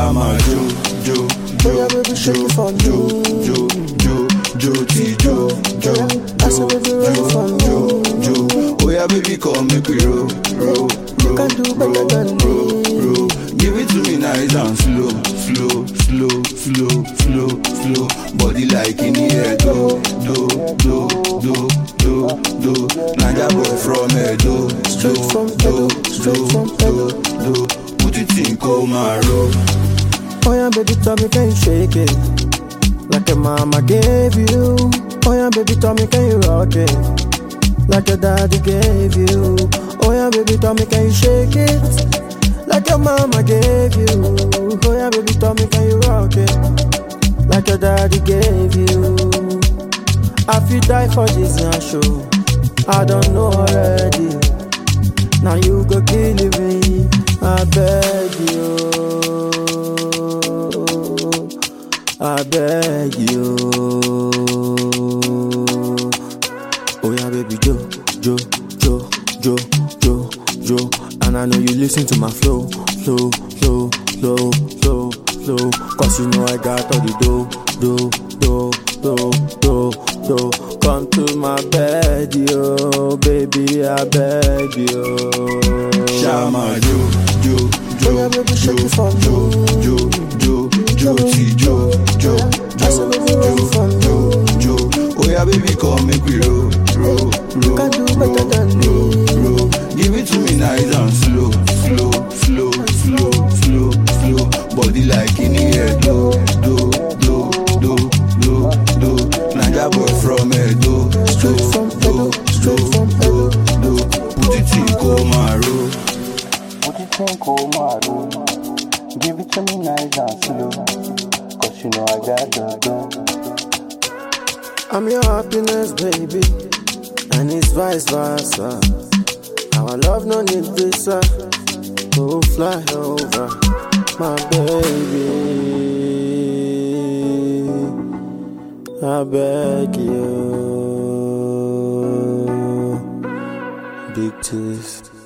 Shama Jo, Jo, Jo, Yeah, baby, shake Jo, it for Jo, me. Jo, Jo, Jo, Ti Jo, Jo, I said, baby, Jo, roll for me. Jo, Jo. Oh yeah, baby, come make we roll, roll, roll, can do better roll, than roll, me. roll. Give it to me nice and slow, slow, slow, slow, slow, slow. Body like in the air, do, do, do, do, do, do. Naija boy from Edo, Straight do, from do, Edo, straight from do, do, do. Put it in coma roll. Oh yeah, baby, tell me, can you shake it? Like your mama gave you. Oh yeah, baby, tell me, can you rock it? Like your daddy gave you. Oh yeah, baby, tell me, can you shake it? Like your mama gave you. Oh yeah, baby, tell me, can you rock it? Like your daddy gave you. I feel die for this young show. I don't know already. Now you go kill me. I beg you. I beg you. Oh yeah, baby, Joe, Joe, Joe, Joe, Joe, Joe. And I know you listen to my flow, flow, flow, flow, flow, flow. Cause you know I got all the dough, dough, dough, dough, dough, dough. Come to my bed, yo, baby, I beg you. Shama Jo, Jo, Jo, Yeah, baby, shake Jo, it for me. Jo, Jo, Jo, Jo, Ti Jo, Jo, I said, baby, roll for me. Jo, Jo. Oh yeah, baby, come make we roll, roll, roll, can do better than me. roll, roll. Give it to me nice and slow, slow, slow, slow, slow, slow. Body like in the air, do, do, do, do, do, do. Naija boy from Edo, Straight do, from do, Edo, straight do, from do, do. Put it in coma roll. What you think, oh my room? Give it to me nice and slow. Cause you know I got the dough. I'm your happiness, baby, and it's vice versa. Our love no need visa. Go fly over, my baby. I beg you, big teeth.